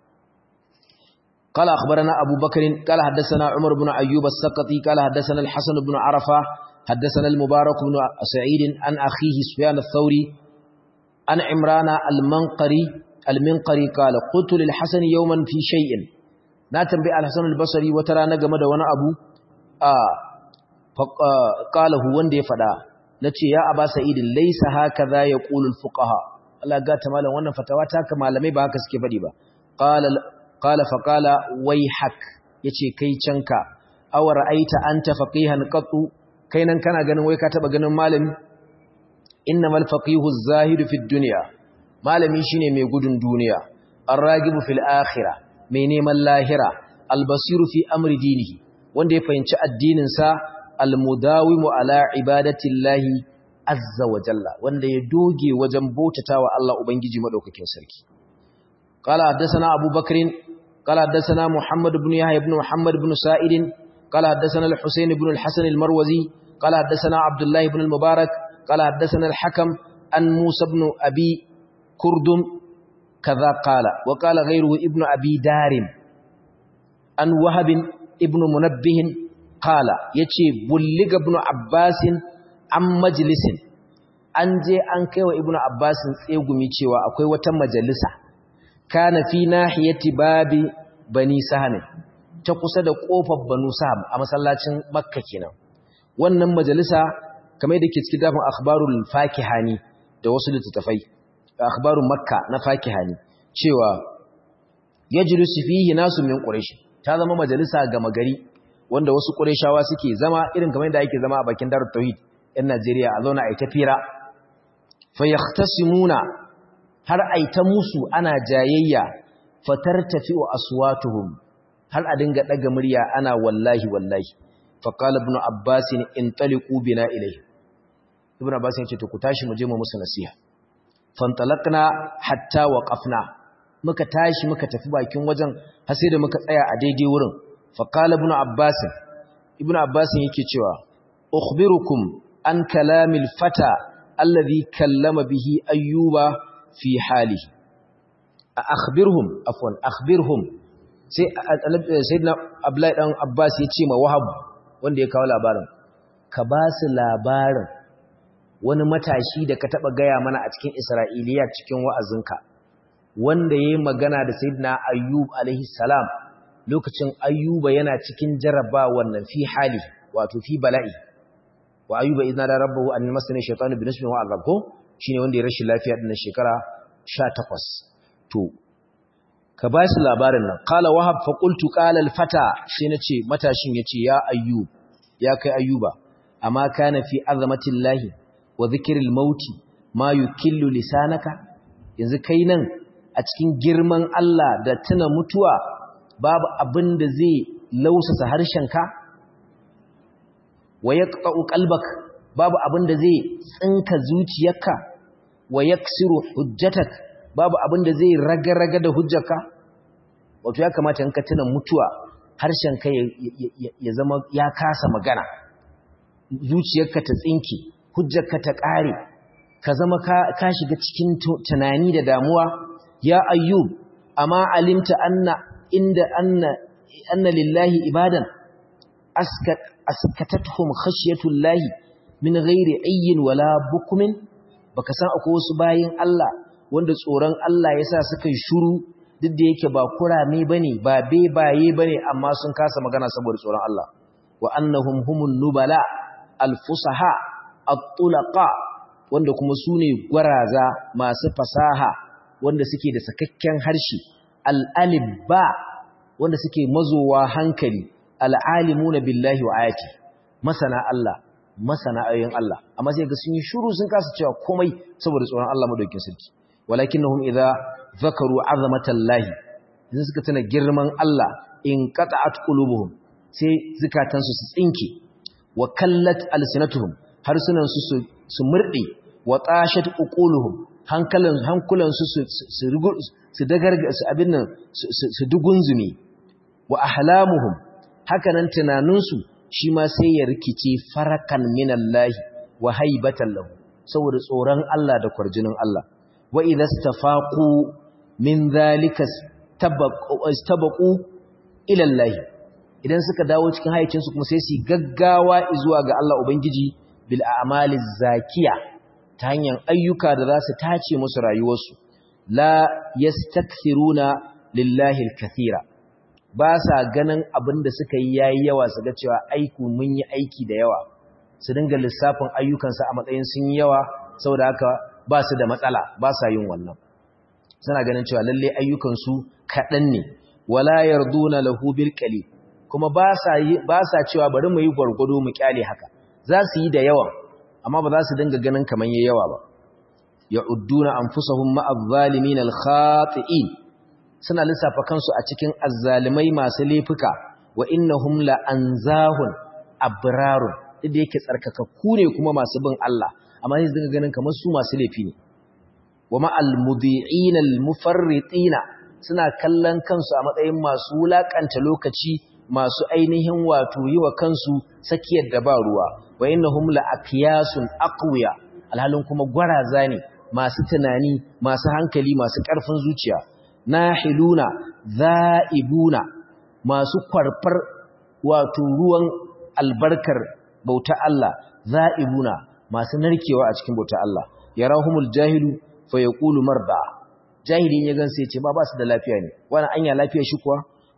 قال أخبرنا أبو بكر قال حدثنا عمر بن أيوب السقطي قال حدثنا الحسن بن عرفة حدثنا المبارك بن سعيد عن أخيه سفيان الثوري عن عمران المنقري المنقري قال قلت للحسن يوما في شيء ناتم بي الحسن البصري وترى نجمد وانا أبو آه قاله وندي فدا nace ya aba sa'id laysa hakaza yaqulu al-fuqaha Allah ga ta malam wannan fatawa ta ka malamai ba haka suke fadi ba qala qala fa qala wayhak yace kai canka aw ra'aita anta faqihan qattu kai nan kana ganin wai ka taba ganin malami innamal faqihu az-zahidu fid dunya malami shine mai gudun duniya ar-ragibu fil akhirah mai neman lahira al-basiru fi amri dinihi wanda ya fahimci addinin sa almudawimu ala ibadatillahi azza wa jalla wanda ya doge wajen bautatawa Allah ubangiji madaukakin sarki qala haddathana abubakar qala haddathana muhammad ibn yahya ibn muhammad ibn sa'id qala haddathana al-husayn ibn al-hasan al-marwazi qala haddathana abdullah ibn al-mubarak qala haddathana al-hakam an musa ibn abi kurdum kaza qala wa qala ghayruhu ibn abi darim an wahab ibn munabbih qala yace bulliga ibn abbasin an majlisin an je an kaiwa ibn abbasin tsegumi cewa akwai wata majalisa kana fi nahiyati babi bani saham ta kusa da kofar banu saham a masallacin makka kenan wannan majalisa kamar da ke cikin dafin akhbarul fakihani da wasu littattafai akhbarul makka na fakihani cewa yajlisu fihi nasu min quraish ta zama majalisa ga magari wanda wasu qurayshawa suke zama irin kamar da ake zama a bakin darut tauhid yan Najeriya a zauna ai tafira fayahtasimuna har aita musu ana jayayya fatartafi'u aswatuhum har a dinga daga murya ana wallahi wallahi faqala ibn abbas intaliqu bina ilayhi ibn abbas yace to ku tashi mu je mu musu nasiha fantalaqna hatta waqafna muka tashi muka tafi bakin wajen har sai da muka tsaya a daidai wurin faqala ibn abbas ibn abbas yake cewa ukhbirukum an kalamil fata alladhi kallama bihi ayyuba fi halihi akhbirhum afwan akhbirhum sai sayyidina abdullahi dan abbas ya ce ma wahab wanda ya kawo labarin ka ba su labarin wani matashi da ka taba gaya mana a cikin isra'iliya cikin wa'azinka wanda yayi magana da sayyidina ayyub alaihi salam lokacin ayyuba yana cikin jaraba wannan fi hali wato fi bala'i wa ayyuba idna da rabbahu an masana shaytanu bi nasbin wa azab ko shine wanda ya rashin lafiya din shekara 18 to ka ba shi labarin nan qala wahab fa qultu qala al fata sai nace matashin yace ya ayyub ya kai ayyuba amma kana fi azamatillahi wa dhikril mauti ma yukillu lisanaka yanzu kai nan a cikin girman Allah da tuna mutuwa babu abin da zai lausasa harshenka wa yaqta'u qalbak babu abin da zai tsinka zuciyarka wa yaksiru hujjatak babu abin da zai raga-raga da hujjarka wato ya kamata in ka tuna mutuwa harshenka ya zama ya kasa magana zuciyarka ta tsinke hujjarka ta ƙare ka zama ka shiga cikin tunani da damuwa ya ayyub amma alimta anna inda anna anna lillahi ibadan askat askatatuhum khashyatullahi min ghairi ayyin wala bukmin baka san akwai wasu bayin Allah wanda tsoron Allah yasa suka yi shuru duk da yake ba kurame bane ba bebaye bane amma sun kasa magana saboda tsoron Allah wa annahum humun nubala alfusaha at-tulaqa wanda kuma sune gwaraza masu fasaha wanda suke da sakakken harshe al-alibba wanda suke mazowa hankali al-alimuna billahi wa ayati masana Allah masana ayoyin Allah amma sai ga sun yi shiru sun kasa cewa komai saboda tsoron Allah madaukakin sarki walakinnahum idza zakaru azamatallahi idan suka tana girman Allah in qata'at qulubuhum sai zakatansu su tsinke wa kallat alsinatuhum harsunan su su murde wa tashat uquluhum hankalan hankulan su su su dagarga su abin nan su dugunzumi wa ahlamuhum hakanan tunaninsu shi ma sai ya rikice farakan minallahi wa haibatan lahu saboda tsoron Allah da kwarjinin Allah wa idza stafaqu min zalika tabaqu ila Allah idan suka dawo cikin hayyacin su kuma sai su gaggawa zuwa ga Allah ubangiji bil a'maliz zakiya ta hanyar ayyuka da za su tace musu rayuwarsu la yastakthiruna lillahi al-kathira ba sa ganin abin da suka yi yayi yawa su ga cewa aiku mun yi aiki da yawa su dinga lissafin ayyukansu a matsayin sun yi yawa saboda haka ba su da matsala ba sa yin wannan suna ganin cewa lalle ayyukansu kaɗan ne wala yarduna lahu bil qali kuma ba sa ba sa cewa bari mu yi gwargwado mu kyale haka za su yi da yawa amma ba za su dinga ganin kaman yayi yawa ba ya'udduna anfusahum ma'adh zalimin al-khati'in suna lissafa kansu a cikin azzalimai masu laifuka wa innahum la anzahun abrarun inda yake tsarkakakku ne kuma masu bin Allah amma sai dinga ganin kamar su masu laifi ne wa ma'al mudi'ina al-mufarritina suna kallon kansu a matsayin masu wulakanta lokaci masu ainihin wato yi wa kansu sakiyar da ba ruwa wa innahum la aqyasun aqwiya alhalin kuma gwaraza ne masu tunani masu hankali masu ƙarfin zuciya nahiluna za'ibuna masu kwarfar wato ruwan albarkar bauta Allah za'ibuna masu narkewa a cikin bauta Allah yarahumul jahilu fa yaqulu marda jahilin ya gansa yace ba ba su da lafiya ne wannan anya lafiya shi kuwa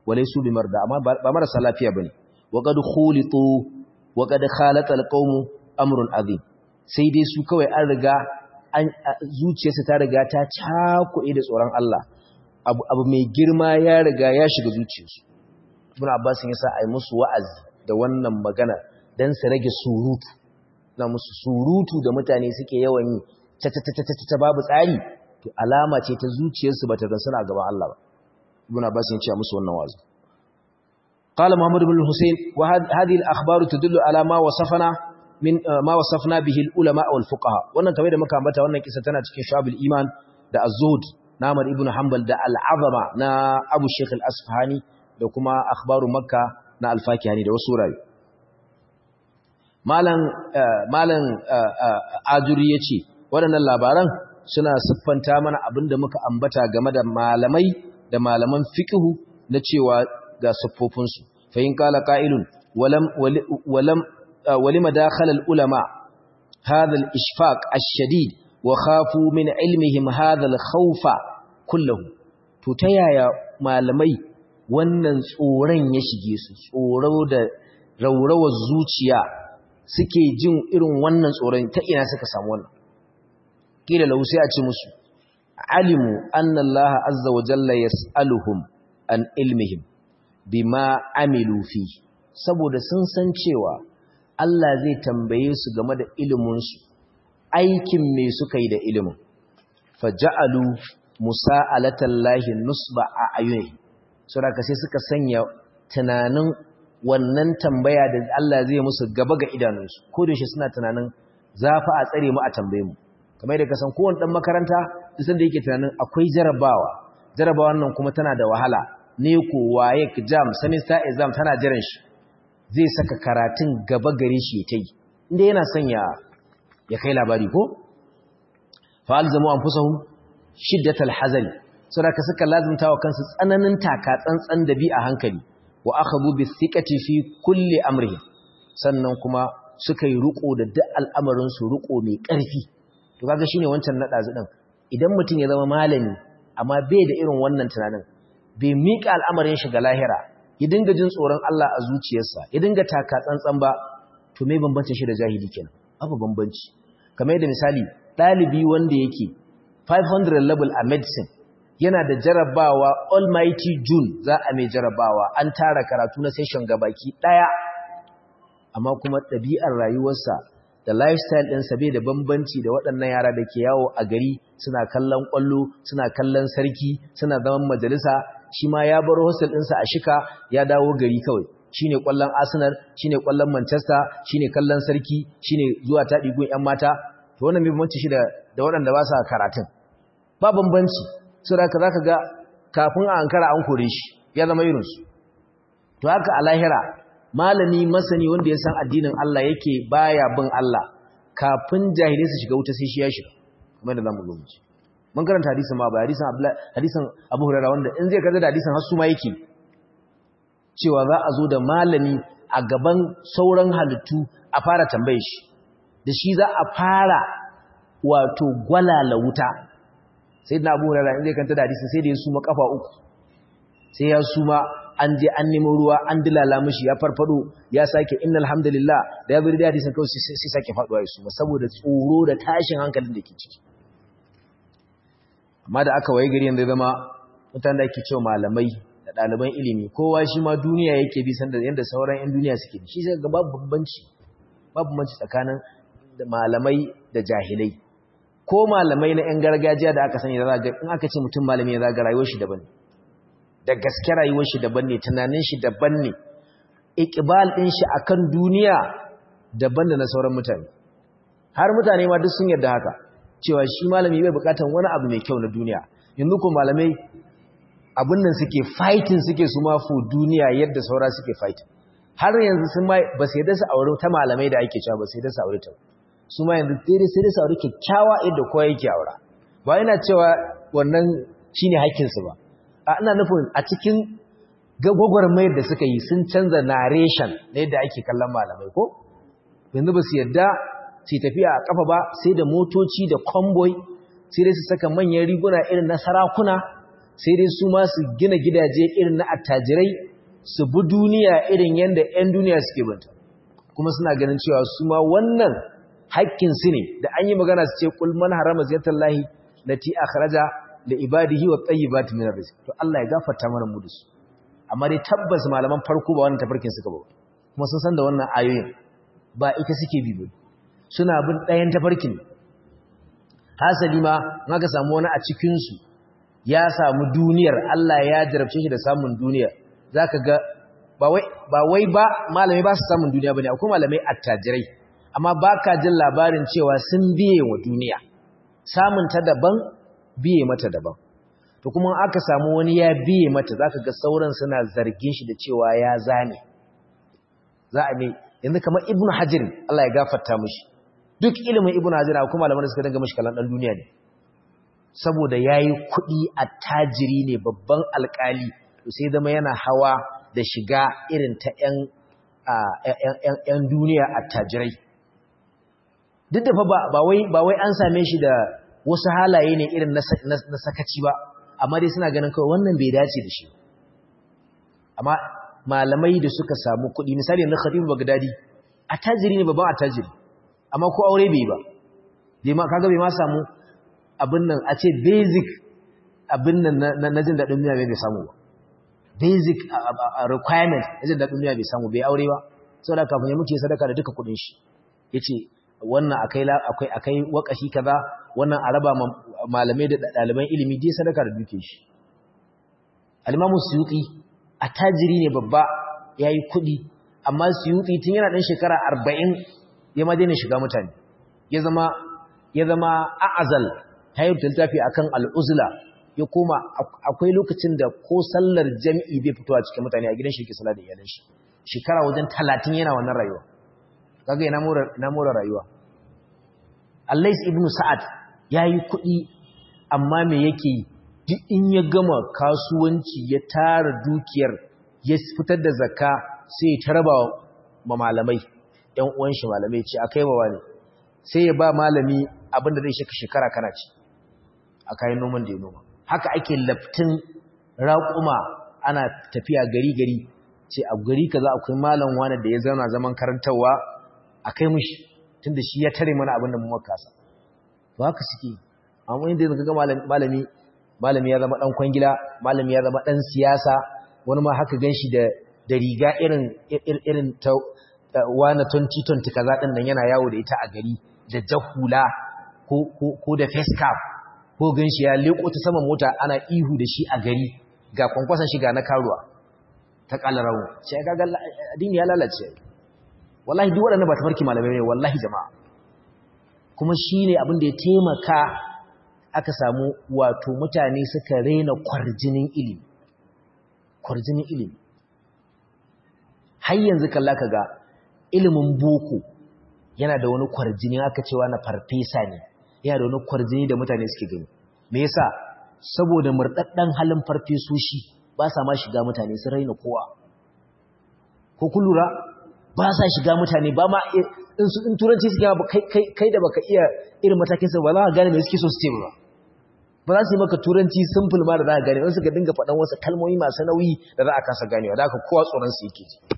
walaysu bimarda amma ba marasa lafiya bane wa qad khulitu wa qad khalata alqawm amrun azim sai dai su kawai an riga an zuciyarsa ta riga ta cakuɗe da tsoron Allah abu, abu mai girma ya riga ya shiga zuciyarsu ibn abbas ya sa ai musu wa'azi da wannan magana dan su rage surutu na musu surutu da mutane suke yawan yi ta ta ta ta ta babu tsari to alama ce ta zuciyarsu bata ga suna gaban Allah ba ibn abbas ya ce musu wannan wa'azi قال محمد بن الحسين وهذه الاخبار تدل على ما وصفنا من ما وصفنا به العلماء والفقهاء wannan kamar da muka ambata wannan kisa tana cikin shabul iman da az-zuhd na Ahmad ibn Hanbal da al-azama na Abu Sheikh al-Asfahani da kuma akhbaru makka na al-Fakihani da wasu rayu malam malam ajuri yace waɗannan labaran suna siffanta mana abinda muka ambata game da malamai da malaman fiqhu na cewa ga siffofinsu fa in kala qa'ilun walam walam walima dakhala al-ulama hadha al-ishfaq ash-shadid wa khafu min ilmihim hadha al-khawfa kullahu to ta yaya malamai wannan tsoron ya shige su tsoro da raurawar zuciya suke jin irin wannan tsoron ta ina suka samu wannan kila lahu sai a ce musu alimu anna Allah azza wa jalla yas'aluhum an ilmihim bima amilu fi saboda sun san cewa Allah zai tambaye su game da ilimin su aikin me suka yi da ilimin faja'alu musa'alatallahi nusba a ayuni saboda sai suka sanya tunanin wannan tambaya da Allah zai musu gaba ga idanunsu ko da shi suna tunanin zafa a tsare mu a tambaye mu kamar yadda ka san kowanne dan makaranta duk da yake tunanin akwai jarabawa jarabawan nan kuma tana da wahala ne ko waye jam semester exam tana jiran shi zai saka karatun gaba gare shi ta yi inda yana son ya ya kai labari ko fa alzamu anfusahum shiddatal hazari saboda ka suka lazimta wa kansu tsananin taka tsantsan da bi a hankali wa akhadhu bi thiqati fi kulli amrihi sannan kuma suka yi ruko da duk al'amarin su ruko mai ƙarfi to kaga shine wancan nada zu din idan mutum ya zama malami amma bai da irin wannan tunanin bai mika al'amarin shi ga lahira ya dinga jin tsoron Allah a zuciyarsa ya dinga taka tsantsan ba to me bambancin shi da jahili kenan babu bambanci kamar yadda misali dalibi wanda yake 500 level a medicine yana da jarabawa almighty june za a mai jarabawa an tara karatu na session gabaki daya amma kuma ɗabi'ar rayuwarsa da lifestyle ɗinsa bai da bambanci da waɗannan yara da ke yawo a gari suna kallon ƙwallo suna kallon sarki suna zaman majalisa shi ma ya bar hostel ɗinsa a shika ya dawo gari kawai shi ne ƙwallon arsenal shi ne ƙwallon manchester shi ne kallon sarki shi ne zuwa taɗigun 'yan mata to wannan bai bambanci shi da waɗanda ba sa karatun ba bambanci sai haka zaka ga kafin a ankara an kore shi ya zama irinsu to haka a lahira malami masani wanda ya san addinin Allah yake baya bin Allah kafin jahilai su shiga wuta sai shi ya shiga kuma da zamu zo mun karanta hadisin ma ba hadisin Abdullah hadisin Abu Hurairah wanda in zai karanta da hadisin har su ma yake cewa za a zo da malami a gaban sauran halittu a fara tambaye shi da shi za a fara wato gwalala wuta sai na abu hurara zai kanta da hadisin sai da ya suma kafa uku sai ya suma an je an nemo ruwa an dilala mishi ya farfado ya sake innal hamdalillah da ya bari da hadisin kawai sai sake faduwa ya suma saboda tsoro da tashin hankalin da ke ciki amma da aka waye gari yanzu zama mutane da ake cewa malamai da ɗaliban ilimi kowa shi ma duniya yake bi sanda yadda sauran 'yan duniya suke shi sai ga babu bambanci babu bambanci tsakanin malamai da jahilai ko malamai na 'yan gargajiya da aka sani da zaga in aka ce mutum malami ya zaga rayuwar shi daban da gaske rayuwar shi daban ne tunanin shi daban ne iqbal din shi akan duniya daban da na sauran mutane har mutane ma duk sun yarda haka cewa shi malami bai bukatar wani abu mai kyau na duniya yanzu ko malamai abin nan suke fighting suke su ma fu duniya yadda saura suke fighting har yanzu sun ma ba sai da su aure ta malamai da ake cewa ba sai da su aure ta su ma yanzu daidai sai da su aure kyakkyawa yadda kowa yake aura ba yana cewa wannan shine haƙƙinsu ba a ina nufin a cikin gwagwarmayar da suka yi sun canza narration na yadda ake kallon malamai ko yanzu ba su yadda su tafiya a kafa ba sai da motoci da convoy sai dai su saka manyan riguna irin na sarakuna sai dai su ma su gina gidaje irin na attajirai su bi duniya irin yadda 'yan duniya suke banta kuma suna ganin cewa su ma wannan haƙƙinsu ne da an yi magana su ce kul man harama ziyartar lahi lati akhraja li ibadihi wa tayyibati min rizq to Allah ya gafarta mana mu da su amma dai tabbas malaman farko ba wannan tafarkin suka ba kuma sun san da wannan ayoyin ba ita suke bi ba suna bin ɗayan tafarkin hasali ma aka samu wani a cikin su ya samu duniyar Allah ya jarabce shi da samun duniyar zaka ga ba wai ba wai ba malamai ba su samun duniya bane akwai malamai attajirai amma baka jin labarin cewa sun biye wa duniya samun ta daban biye mata daban to kuma aka samu wani ya biye mata zaka ga sauran suna zargin shi da cewa ya zane za a ne yanzu kamar ibnu hajar Allah ya gafarta mishi duk ilimin ibnu hajar akwai malaman da suka danga mishi kalan dan duniya ne saboda yayi kuɗi attajiri ne babban alƙali to sai zama yana hawa da shiga irin ta ƴan ƴan duniya attajirai duk da fa ba wai ba wai an same shi da wasu halaye ne irin na sakaci ba amma dai suna ganin kawai wannan bai dace da shi amma malamai da suka samu kuɗi misali na Khatib Baghdadi attajiri ne babban attajiri amma ko aure bai ba bai ma kaga bai ma samu abin nan a ce basic abin nan na jin daɗin duniya bai samu ba basic requirement na jin daɗin duniya bai samu bai aure ba saboda kafin ya muke sadaka da duka kuɗin shi yace wannan akai akwai akai wakashi kaza wannan a raba malamai da ɗaliban ilimi dai sadaka da duke shi al-Imam Suyuti attajiri ne babba yayi kuɗi amma Suyuti tun yana ɗan shekara 40 ya ma daina shiga mutane ya zama ya zama a'azal tayyib littafi akan al-uzla ya koma akwai lokacin da ko sallar jami'i bai fito a cikin mutane a gidan shi yake sallah da iyalan shi shekara wajen 30 yana wannan rayuwa kaga ina mora ina mora rayuwa Allais ibn Sa'ad yayi kuɗi amma me yake duk in ya gama kasuwanci ya tara dukiyar ya fitar da zakka sai ya tarba ma malamai ɗan uwan shi malamai ce akai ba wani sai ya ba malami abinda zai shaka shekara kana ci a kayan noman da ya noma haka ake laftin raƙuma ana tafiya gari gari ce a gari kaza akwai malam wani da ya zauna zaman karantarwa a kai mushi tunda shi ya tare mana abin da mu makasa to haka suke amma inda yanzu ga malami malami ya zama dan kwangila malami ya zama dan siyasa wani ma haka ganshi da da riga irin irin ta wani 2020 kaza din nan yana yawo da ita a gari da jahula ko ko ko da face cap ko ganshi ya leko ta saman mota ana ihu da shi a gari ga kwankwasan shiga na karuwa ta kalarawo sai ga addini ya lalace wallahi duk waɗannan ba tafarki malamai ne wallahi jama'a kuma shine abin da ya taimaka aka samu wato mutane suka rena kwarjinin ilimi kwarjinin ilimi har yanzu kalla ga ilimin boko yana da wani kwarjini aka cewa na farfesa ne yana da wani kwarjini da mutane suke gani me yasa saboda murdaddan halin farfesoshi ba sa ma shiga mutane sun raina kowa ko kun lura ba sa shiga mutane ba ma in su in turanci suke ba kai kai da baka iya irin matakin sa ba za ka gane me suke so su ce ba ba za su yi maka turanci simple ma da za ka gane in suka dinga faɗan wasu kalmomi masu nauyi da za a kasa ganewa da haka kowa tsoron su yake ji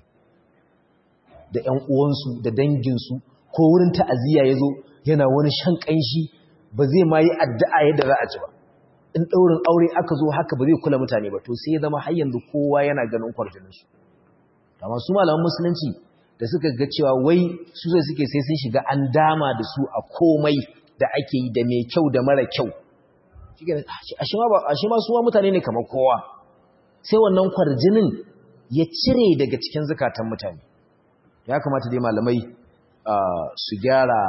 da ƴan uwansu da danginsu ko wurin ta'aziyya ya zo yana wani shan ƙanshi ba zai ma yi addu'a yadda za a ci ba in ɗaurin aure aka zo haka ba zai kula mutane ba to sai ya zama har yanzu kowa yana ganin kwarjininsu amma su malaman musulunci da suka ga cewa wai su zai suke sai sun shiga an dama da su a komai da ake yi da mai kyau da mara kyau ashe ma suwa mutane ne kamar kowa sai wannan kwarjinin ya cire daga cikin zukatan mutane ya kamata dai malamai su gyara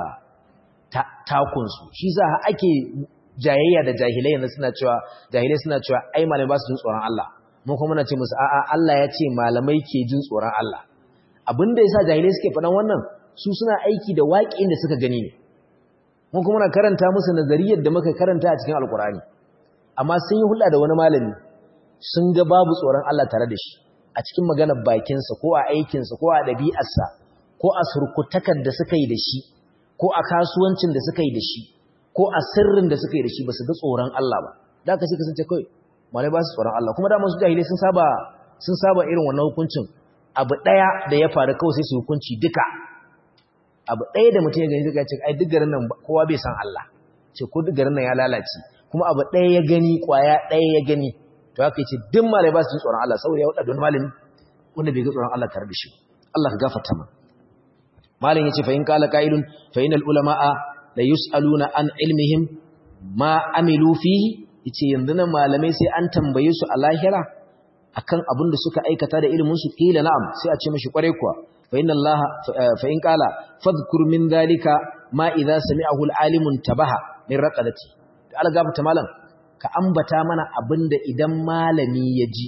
takunsu shi za ake jayayya da jahilai yanzu suna cewa jahilai suna cewa ai malamai ba su jin tsoron Allah mun kuma muna ce musu a'a Allah ya ce malamai ke jin tsoron Allah abinda yasa jahilai suke faɗan wannan su suna aiki da waƙin da suka gani ne mun kuma muna karanta musu nazariyar da muka karanta a cikin alkurani amma sun yi hulɗa da wani malami sun ga babu tsoron Allah tare da shi a cikin maganar bakinsa ko a aikinsa ko a ɗabi'arsa ko a surkutakar da suka yi da shi ko a kasuwancin da suka yi da shi ko a sirrin da suka yi da shi ba su ga tsoron Allah ba da aka suka sace kawai malai ba su tsoron Allah kuma da masu jahilai sun saba sun saba irin wannan hukuncin abu daya da ya faru kawai sai su hukunci duka abu daya da mutum ya gani zai ce ai duk garin nan kowa bai san Allah ce ko duk garin nan ya lalace kuma abu daya ya gani kwaya daya ya gani to haka yace duk malai ba su tsoron Allah saboda ya wada don malami wanda bai ga tsoron Allah tare da shi Allah ka gafarta ma malam yace fa in qala qailun fa inal ulamaa la yusaluna an ilmihim ma amilu fihi yace yanzu nan malamai sai an tambaye su a lahira akan abin da suka aikata da ilimin su kila na'am sai a ce mishi kware kuwa fa inna allaha fa in qala fadhkur min dhalika ma idza sami'ahu al-alimun tabaha min raqadati to algaba malam ka ambata mana abinda idan malami ya ji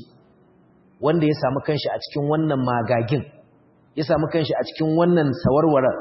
wanda ya samu kanshi a cikin wannan magagin ya samu kanshi a cikin wannan sawarwarar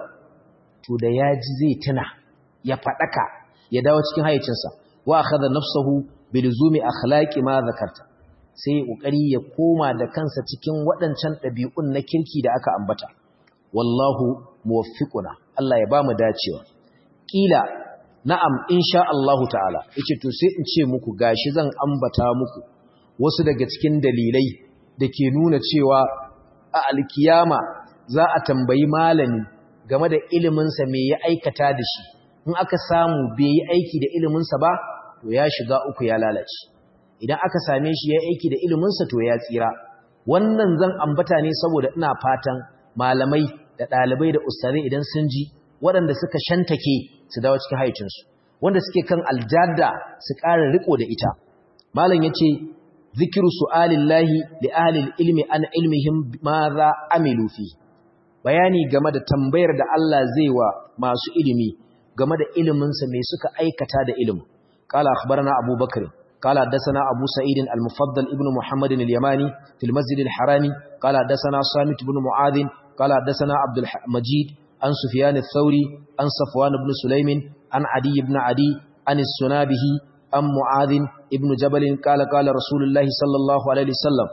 to da ya ji zai tuna ya fadaka ya dawo cikin hayyacinsa wa akhadha nafsuhu bilzumi akhlaqi ma zakarta sai kokari ya koma da kansa cikin waɗancan ɗabi'un na kirki da aka ambata wallahu muwaffiquna Allah ya bamu dacewa kila na'am insha Allah ta'ala yace to sai in ce muku gashi zan ambata muku wasu daga cikin dalilai da ke nuna cewa a alkiyama za a tambayi malami game da iliminsa me ya aikata da shi in aka samu bai yi aiki da iliminsa ba to ya shiga uku ya lalace idan aka same shi ya aiki da iliminsa to ya tsira wannan zan ambata ne saboda ina fatan malamai da ɗalibai da ustazai idan sun ji waɗanda suka shantake su dawo cikin haicinsu wanda suke kan aljada su ƙara riko da ita malam ya ce zikiru su'alillahi li ahlil ilmi an ilmihim ma za amilu fi bayani game da tambayar da Allah zai wa masu ilimi game da iliminsa mai suka aikata da ilimin قال أخبرنا أبو بكر قال حدثنا أبو سعيد المفضل ابن محمد اليماني في المسجد الحرامي قال حدثنا صامت بن معاذ قال حدثنا عبد المجيد عن سفيان الثوري عن صفوان بن سليم عن عدي بن عدي عن السنابه عن معاذ ابن جبل قال قال رسول الله صلى الله عليه وسلم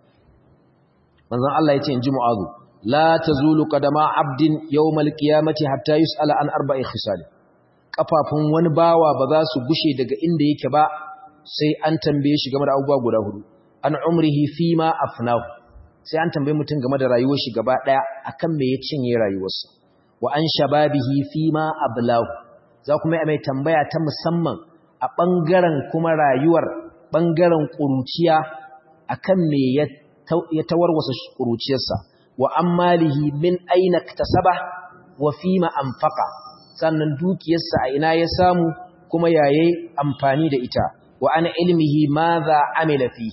من ذا الله يتين جي معاذ لا تزول قدم عبد يوم القيامة حتى يسأل عن أربع خصال kafafun wani bawa ba za su gushe daga inda yake ba sai an tambaye shi game da abubuwa guda hudu an umrihi fi ma afnahu sai an tambaye mutum game da rayuwar shi gaba daya akan me ya cinye rayuwarsa wa an shababihi fi ma ablahu za kuma yi mai tambaya ta musamman a bangaren kuma rayuwar bangaren kuruciya akan me ya ya tawarwasa kuruciyarsa wa ammalihi min aina iktasaba wa fi ma anfaqa sannan dukiyarsa a ina ya samu kuma yayi amfani da ita wa ana ilmihi madha amila fi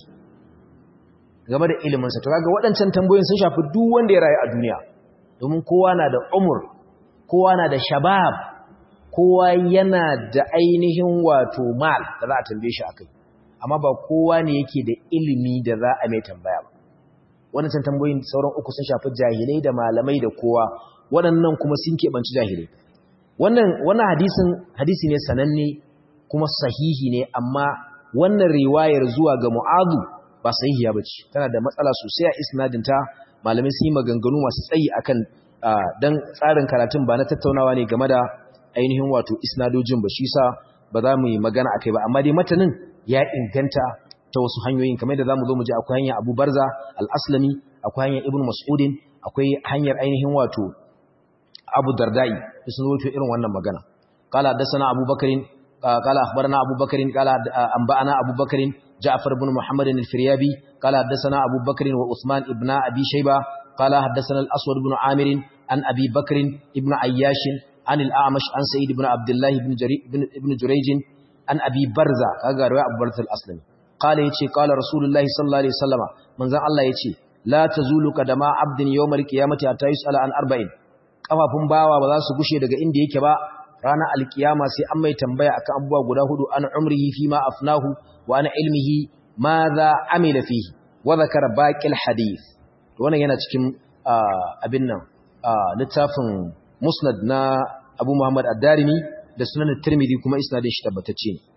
game da ilimin sa to kaga waɗancan tambayoyin sun shafi duk wanda ya rayu a duniya domin kowa na da umur kowa na da shabab kowa yana da ainihin wato mal da za a tambaye shi akai amma ba kowa ne yake da ilimi da za a mai tambaya ba waɗancan tambayoyin sauran uku sun shafi jahilai da malamai da kowa waɗannan kuma sun keɓanci jahilai wannan wannan hadisin hadisi ne sananne kuma sahihi ne amma wannan riwayar zuwa ga Mu'adhu ba sahihiya bace tana da matsala sosai a isnadin ta malamin sun yi maganganu masu tsayi akan dan tsarin karatun ba na tattaunawa ne game da ainihin wato isnadojin ba shi sa ba za mu yi magana akai ba amma dai matanin ya inganta ta wasu hanyoyin kamar da zamu zo mu ji akwai hanyar Abu Barza al-Aslami akwai hanyar Ibn Mas'udin akwai hanyar ainihin wato Abu Dardai sun zo irin wannan magana qala hadathana Abu Bakrin qala akhbarana Abu Bakrin qala anba'ana Abu Bakrin Ja'far ibn Muhammad al-Firyabi qala hadathana Abu Bakrin wa Uthman ibn Abi Shayba qala hadathana al-Aswad ibn Amir an Abi Bakrin ibn Ayyash an al-A'mash an Sa'id ibn Abdullah ibn Jarir ibn Jurayj an Abi Barza kaga riwaya Abu Barza al-Aslami qala yace qala Rasulullah sallallahu alaihi wasallama manzon Allah yace la tazulu qadama abdin yawmal qiyamati hatta yus'ala an arba'in kafafun bawa ba za su gushe daga inda yake ba ranar alkiyama sai an mai tambaya akan abubuwa guda hudu an umrihi fi ma afnahu wa an ilmihi ma za amila fihi wa zakara baqil hadith wannan yana cikin abin nan littafin musnad na Abu Muhammad ad-Darimi da sunan at-Tirmidhi kuma isnadin shi tabbatacce ne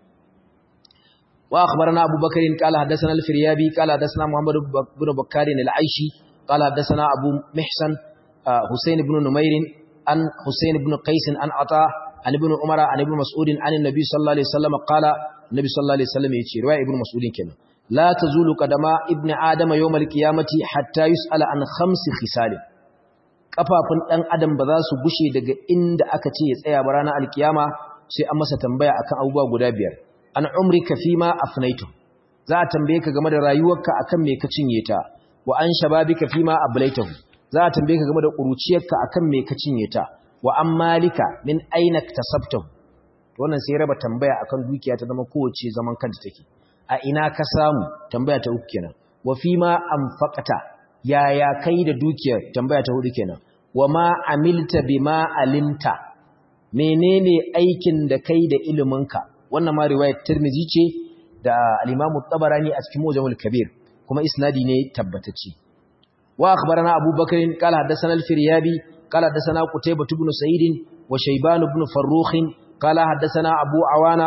wa akhbarana Abu Bakr qala hadathana al-Firyabi qala hadathana Muhammad ibn Bakkar al-Aishi qala hadathana Abu Mihsan حسين بن نمير عن حسين بن قيس عن عطاء عن ابن عمر عن ابن مسعود عن النبي صلى الله عليه وسلم قال النبي صلى الله عليه وسلم يجي روايه ابن مسعود كده la tazulu qadama ibn adama yawm al-qiyamati hatta yus'ala an khamsi khisal kafafun dan adam ba za su gushe daga inda aka ce ya tsaya ba ranar alkiyama sai an masa tambaya akan abubuwa guda biyar an umrika fima afnaitu za a tambaye ka game da rayuwarka akan me ka cinye ta wa an shababika fima ablaitahu za a tambaye ka game da kuruciyarka akan me ka cinye ta wa an malika min aina tasabtahu wannan sai raba tambaya akan dukiya ta zama kowace zaman kanta take a ina ka samu tambaya ta uku kenan wa fima anfaqata yaya kai da dukiyar tambaya ta hudu kenan wa ma amilta bima alimta menene aikin da kai da iliminka wannan ma riwayat Tirmidhi ce da al-Imam tabarani a cikin Mujamul Kabir kuma isnadi ne tabbatacce wa akhbarana Abu Bakr qala hadathana al-Firyabi qala hadathana Qutaybah ibn Sa'id wa Shayban ibn Farrukh qala hadathana Abu Awana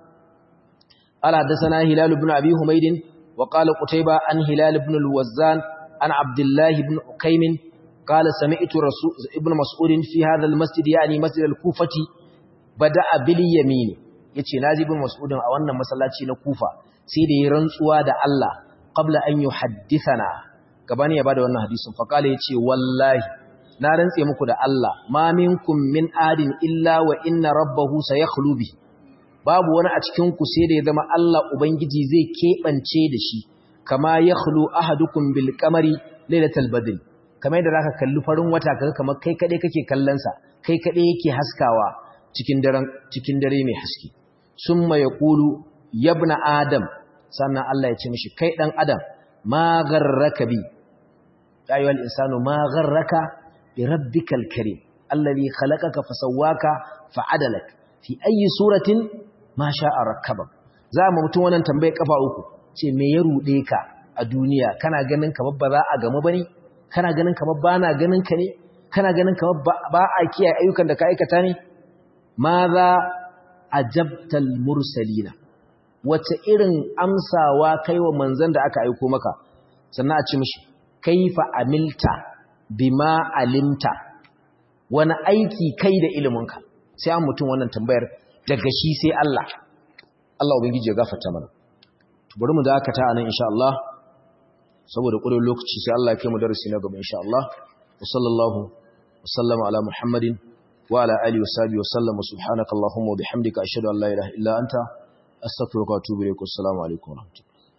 qala hadathana Hilal ibn Abi Humayd wa qala Qutaybah an Hilal ibn al-Wazzan an Abdullah ibn Ukaym قال سمعت رسول ابن مسعود في هذا المسجد يعني مسجد الكوفة بدأ باليمين yace naji ibn mas'ud a wannan masallaci na Kufa sai da ya rantsuwa da Allah qabla an yuhaddithana gabani ya bada wannan hadisin fa kale yace wallahi na rantse muku da Allah ma minkum min adin illa wa inna rabbahu sayakhlu bi babu wani a cikin ku sai da ya zama Allah ubangiji zai kebance da shi kama yakhlu ahadukum bil qamari lailatal badr kamar yadda zaka kalli farin wata kaga kamar kai kade kake kallon sa kai kade yake haskawa cikin daren cikin dare mai haske summa yaqulu yabna adam sannan Allah ya ce mishi kai dan adam ma garraka bi ayyuhal insanu ma garraka bi rabbikal karim alladhi khalaqaka fasawwaka fa'adalak fi ayi suratin ma sha'a rakkabak za mu mutum wannan tambaye kafa uku ce me ya rude ka a duniya kana ganin kamar ba za a gamu bane kana ganin kamar ba na ganin ka ne kana ganin kamar ba a kiyaye ayyukan da ka aikata ne ma za a jabtal mursalina wace irin amsawa kai wa manzan da aka aiko maka sannan a ci mishi kaifa amilta bima alimta wani aiki kai da iliminka sai an mutum wannan tambayar daga shi sai Allah Allah ubangiji ya gafarta mana bari mu dakata anan insha Allah saboda ƙurin lokaci sai Allah ya kai mu darasi na gaba insha Allah wa sallallahu wa sallama ala Muhammadin wa ala alihi wa sahbihi wa sallam subhanakallahumma wa bihamdika ashhadu an la ilaha illa anta astaghfiruka wa atubu ilaik assalamu alaikum wa rahmatullahi